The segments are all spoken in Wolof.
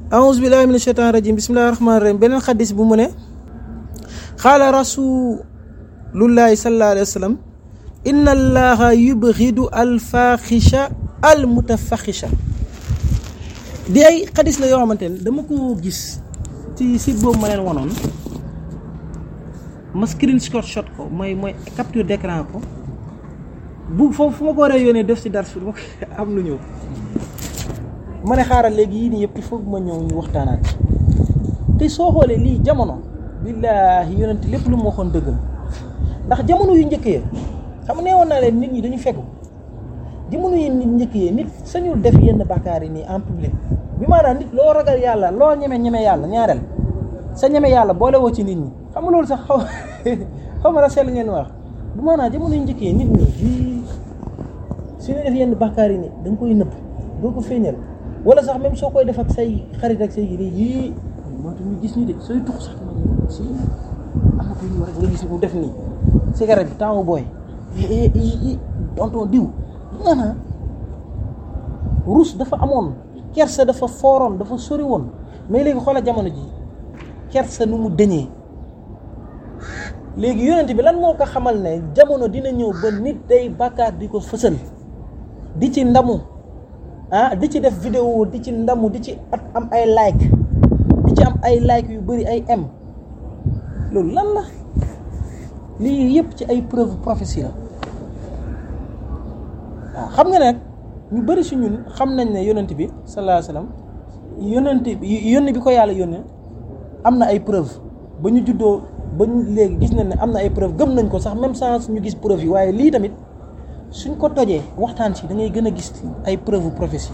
aouzu billahi min ashaitan rajim bismillahi rahmani rahim beneen xadis bu mu ne xaala rasulullahi sallallahu alayhi wa sallam inna allaha yubxidu alfaxisha almutafaxisha di ay xadis la yoo xamante ne dama ko gis ci site boobu ma leen wanoon ma screenshot shot ko mooy mooy capture d'écran ko bu foofu fu ma ko waree yónnee def si dar su ma am lu ñëw ma ne xaaral léegi yii nii yëpp il faut ma ñëw ñu waxtaanaat te soo xoolee lii jamono billaahi yonent lépp lu mu waxoon dëgg la ndax jamono yu njëkk ya xam ne woon naa leen nit ñi dañu fegu jamono yi nit njëkk yi nit sañul def yenn bàkkaar yi nii en public bi maanaam nit loo ragal yàlla loo ñeme ñeme yàlla ñaareel sa ñeme yàlla boole woo ci nit ñi xam nga loolu sax xaw xaw ma la sell ngeen wax bu maanaam jamono yu njëkk yi nit ñi di suñu def yenn bàkkaar yi nii da nga koy nëbb doo ko feeñal wala sax même soo koy def ak say xarit ak say yii yii moo tax ñu gis ñu de sooy tux sax ma ñu si am na ko ñu war nga gis mu def nii cigarette bi temps booy i tonton diw maanaam rus dafa amoon kersa dafa fooroon dafa sori woon mais léegi xoola jamono ji kersa nu mu dëñee léegi yonent bi lan moo ko xamal ne jamono dina ñëw ba nit day bàkkaar di ko fësal di ci ndamu ah di ci def vidéo di ci ndamu di ci at am ay like di ci am ay like yu bëri ay m loolu lan la lii yëpp ci ay preuve prophétie la waaw xam nga nag ñu bëri si ñun xam nañ ne yonent bi sallallahu alayhi wasallam yonent bi yónni bi ko yàlla yónni am na ay preuve ba ñu juddoo ba ñu léegi gis nañ ne am na ay preuve gëm nañ ko sax même sans ñu gis preuve yi waaye lii tamit suñ ko tojee waxtaan si da ngay gën a gis ay preuve prophétie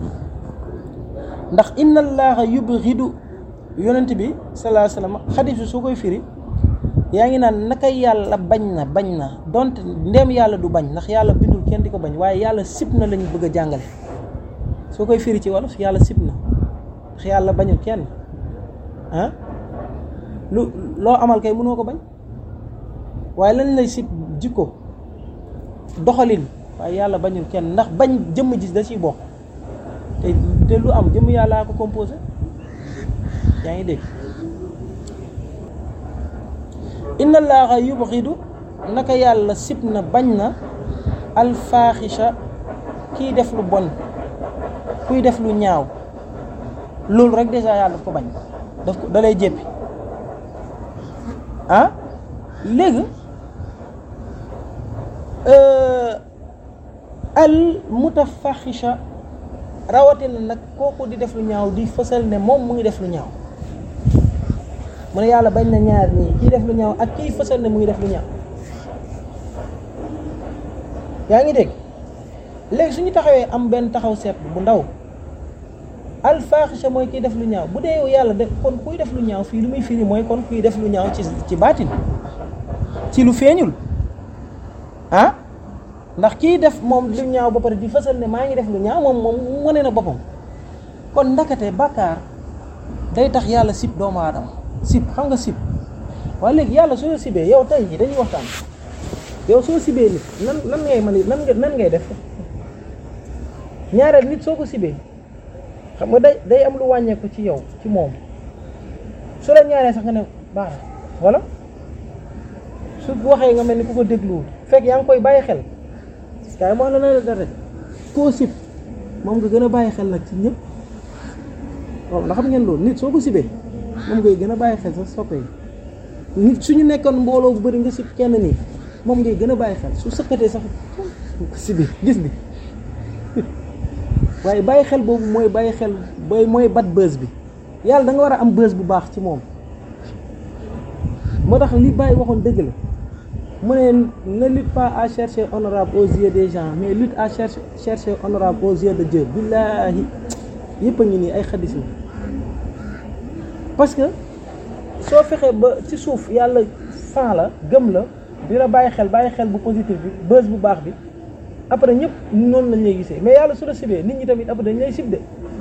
ndax inna allaha yubghidu yonent bi sallallahu alayhi wasallam xadis bi soo koy firi yaa ngi naan naka yàlla bañ na bañ na donte ndéem yàlla du bañ ndax yàlla bindul kenn di ko bañ waaye yàlla sib na lañu bëgg a jàngale soo koy firi ci wolof yàlla sib na ndax yàlla bañul kenn ah lu loo amal kay mënoo ko bañ waaye lañ lay sib jikko doxalin waaye yàlla bañul kenn ndax bañ jëmm ji da ciy bokk te te lu am jëmm yàllaa ko composé yaa ngi dégg inna allaha yubxidu naka yàlla sib na bañ na alfaaxisha kiy def lu bon kuy def lu ñaaw loolu rek déjà yàlla daf ko bañ daf ko dalay jéppi ah léegi al mutafaxisha rawatina nag kooku di def lu ñaaw di fësal ne moom mu ngi def lu ñaaw mu ne yàlla bañ na ñaar nii kii def lu ñaaw ak kii fësal ne mu ngi def lu ñaaw yaa ngi dégg léegi suñu taxawee am benn taxaw seet bu ndaw al faaxisha mooy kiy def lu ñaaw bu dee yow yàlla def kon kuy def lu ñaaw fii lu muy firi mooy kon kuy def lu ñaaw ci ci baatin ci lu feeñul ah ndax kii def moom lu ñaaw ba pare di fësal ne maa ngi def lu ñaaw moom moom wane na boppam kon ndakate bàkkaar day tax yàlla sib doomu aadama sib xam nga sib waaye léegi yàlla soo sibee yow tey jii dañuy waxtaan yow soo sibee nit nan nan ngay mën nan nan ngay def ñaareel nit soo ko sibee xam nga day day am lu wàññeeku ci yow ci moom su la ñaaree sax nga ne baax wala su waxee nga mel ni ku ko dégluwul fekk yaa ngi koy bàyyi xel kaay ma wax la na la dara koo sib moom nga gën a bàyyi xel nag ci ñëpp waaw ndax xam ngeen loolu nit soo ko sibee moom ngay gën a bàyyi xel sax soppe yi nit suñu nekkoon mbooloo bu bëri nga sib kenn nii moom ngay gën a bàyyi xel su sëkkatee sax ko sibee gis bi waaye bàyyi xel boobu mooy bàyyi xel booy mooy bat bës bi yàlla da nga war a am bës bu baax ci moom moo tax li bàyyi waxoon dëgg la mu ne ne lutte pas à chercher honorable aux yeux des gens mais lutte à chercher chercher honorable aux yeux de Dieu billaahi yëpp a ngi nii ay xadis la parce que soo fexee ba ci suuf yàlla fan la gëm la di la bàyyi xel bàyyi xel bu positif bi bës bu baax bi après ñëpp noonu lañ lay gisee mais yàlla su la sibee nit ñi tamit après dañ lay sib de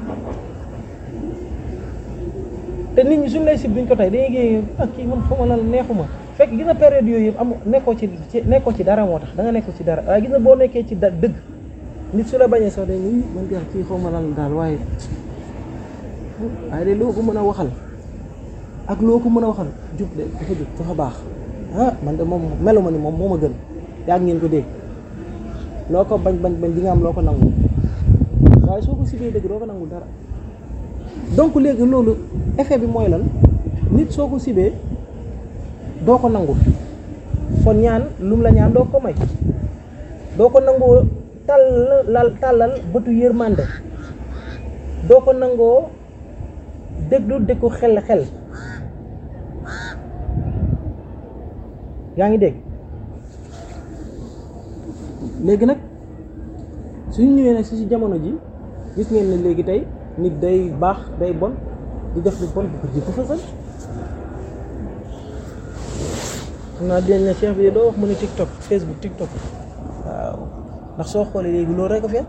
te nit ñi suñ lay sib duñ ko tey dañuy géey ak kii man xaw ma lan neexuma fekk gis na période yooyu yëpp am nekkoo ci nekkoo ci dara moo tax da nga nekkoo ci dara waaye gis na boo nekkee ci da dëgg nit su la bañee sax dañ ni man gaa kii xaw ma lan daal waaye waaye de loo ko mën a waxal ak loo ko mën a waxal jub de dafa jub dafa baax ah man de moom melu ma ni moom moo ma gën yaa ngeen ko dégg loo ko bañ bañ bañ di nga am loo ko nangu waaye soo ko sibee dëgg doo ko nangu dara donc léegi loolu effet bi mooy lan nit soo ko sibee doo ko nangu kon ñaan lum la ñaan doo ko may doo ko nangoo tàllal tàllal bëtu yërmande doo ko nangoo déglu déggu xel xel yaa ngi dégg léegi nag suñu ñëwee nag si si jamono ji gis ngeen ne léegi tey nit day baax day bon di def lu bon bu ko jikko fësal xam naa dinañ ne cheikh bi doo wax mu ne TikTok Facebook TikTok waaw ndax soo xoolee léegi loolu rek a fi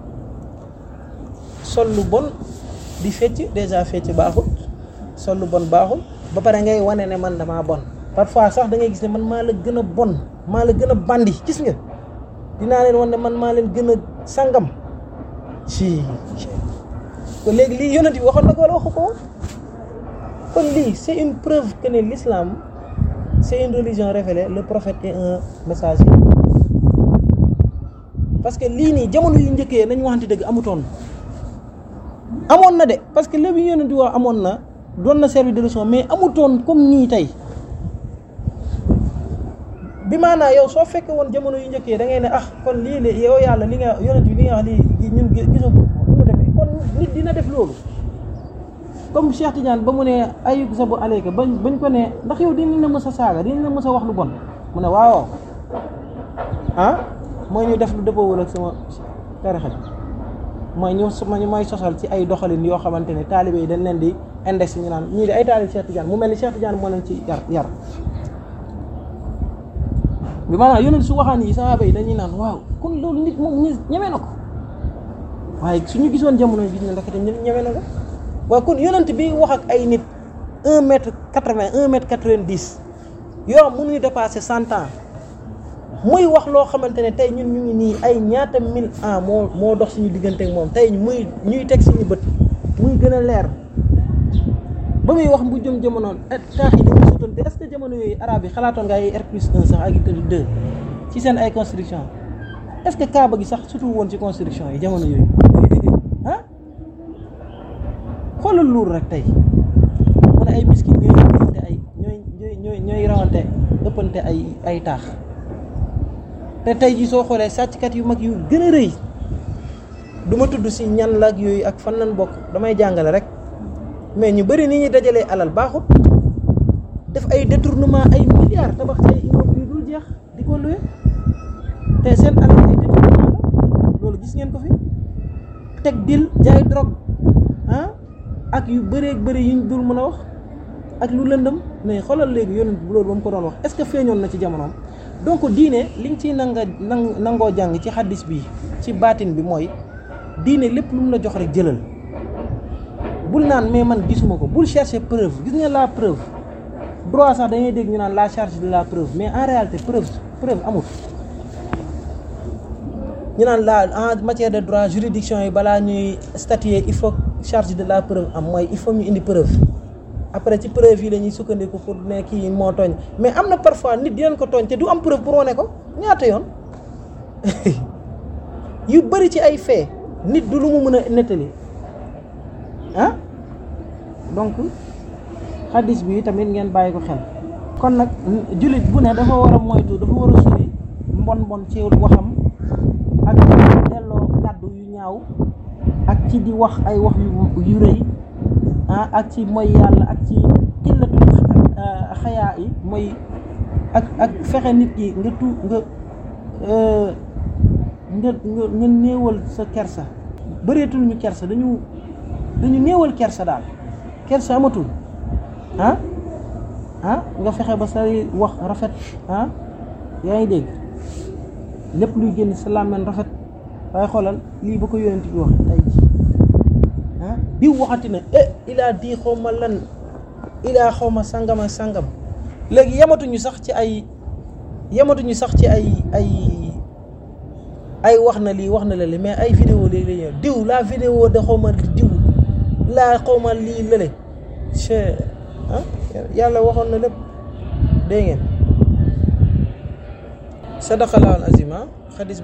sol lu bon di fecc déjà fecc baaxul sol lu bon baaxul ba pare ngay wane ne man damaa bon parfois sax da ngay gis ne man maa la gën a bon maa la gën a bandi gis nga dinaa leen wan ne man maa leen gën a sangam si kon léegi lii yonent bi waxoon na ko wala waxu ko kon lii c'est une preuve que ne l'islam c'est une religion révélée le prophète est un messager parce que lii nii jamono yu njëkkee nañ waxante dëgg amutoon amoon na de parce que léegi yonent di wax amoon na doon na service de leçon mais amutoon comme nii tey bi maanaa yow soo fekkee woon jamono yu njëkkee da ngay ne ah kon lii de yow yàlla li nga yonent bi li nga wax lii ñun gisoo ko mu demee kon nit dina def loolu comme Cheikh Tidiane ba mu ne ayuk sabu aleyka bañ bañ ko ne ndax yow dinañ la mës a saaga dinañ la mës a wax lu bon mu ne waaw ah mooy ñu def lu dëppoowul ak sama tarixa bi mooy ñu ñu may sosal ci ay doxalin yoo xamante ne taalibe yi dañ leen di index ñu naan ñii di ay taalibe Cheikh Tidiane mu mel ni Cheikh Tidiane moo leen ci yar yar bi maanaam yonent su waxaan yi sahaaba yi dañuy naan waaw kon loolu nit moom ñi ñeme na ko waaye suñu gisoon jamono bi ne ndakate ñeme na ko waaye kon yonent bi wax ak ay nit un mètre quatre-vingt un mètre quatre-vingt-dix yoo xam mënuñu dépasser cent ans muy wax loo xamante ne tey ñun ñu ngi nii ay ñaata mille ans moo moo dox suñu diggante ak moom tey muy ñuy teg suñu bët muy gën a leer ba muy wax bu jëm jamono taax yi dañuy sutante est-ce que jamono yooyu arabe yi xalaatoon nga ay R plus 1 sax ak deux ci seen ay construction est-ce que kaaba gi sax surtout woon ci construction yi jamono yooyu ah xoolal loolu rek tey mu ne ay biscuit ñooy ëppante ay ñooy ñooy ñooy rawante ëppante ay ay taax te tey ji soo xoolee sàcckat yu mag yu gën a rëy du ma tudd si ñan la ak yooyu ak fan lañ bokk damay jàngale rek mais ñu bëri ni ñuy dajalee alal baaxut def ay détournement ay milliards tabax ay immeuble yu dul jeex di ko luwe te seen alal ay détournement la loolu gis ngeen ko fi teg dil jaay drogue ah ak yu bëree bëri yuñ dul mën a wax ak lu lëndëm mais xoolal léegi yonent bu loolu ba mu ko doon wax est-ce que feeñoon na ci jamonoom donc diine liñ ciy nanga nang nangoo jàng ci xaddis bi ci baatin bi mooy diine lépp lu mu la jox rek jëlal bul naan mais man gisuma ko bul chercher preuve gis nga la preuve droit sax dañuy dégg ñu naan la charge de la preuve mais en réalité preuve preuve amul ñu naan la en matière de droit juridiction yi balaa ñuy statuer il faut charge de la preuve am mooy il faut ñu indi preuve après ci preuve yi la ñuy sukkandiku pour ne kii moo tooñ mais am na parfois nit dinañ ko tooñ te du am preuve pour wane ko ñaata yoon yu bëri ci ay fait nit du lu mu mën a nettali ah donc xaddis bi tamit ngeen bàyyi ko xel kon nag jullit bu ne dafa war a moytu dafa war a sori mbon mbon ci waxam ak delloo kàddu yu ñaaw ak ci di wax ay wax yu yu rëy ah ak ci mooy yàlla ak ci xillatul xayaa yi mooy ak ak fexe nit ki nga tu nga nga nga nga néewal sa kersa bëreetul ñu kersa dañu dañu néewal kersa daal kersa amatul ah ah nga fexe ba say wax rafet ah yaa ngi dégg lépp luy génn sa làmmiñ rafet waaye xoolal lii ba ko yonent bi wax tey ji ah diw waxati na eh ilaa di xaw ma lan ilaa xaw ma sangam ak sangam léegi yamatuñu sax ci ay yamatuñu sax ci ay ay ay wax na lii wax na la li mais ay vidéo léegi la ñëw diw la vidéo de xaw ma diw laa xawma lii lële che ah yàlla waxoon na lépp dégg ngeen sadaqallahul azim xadis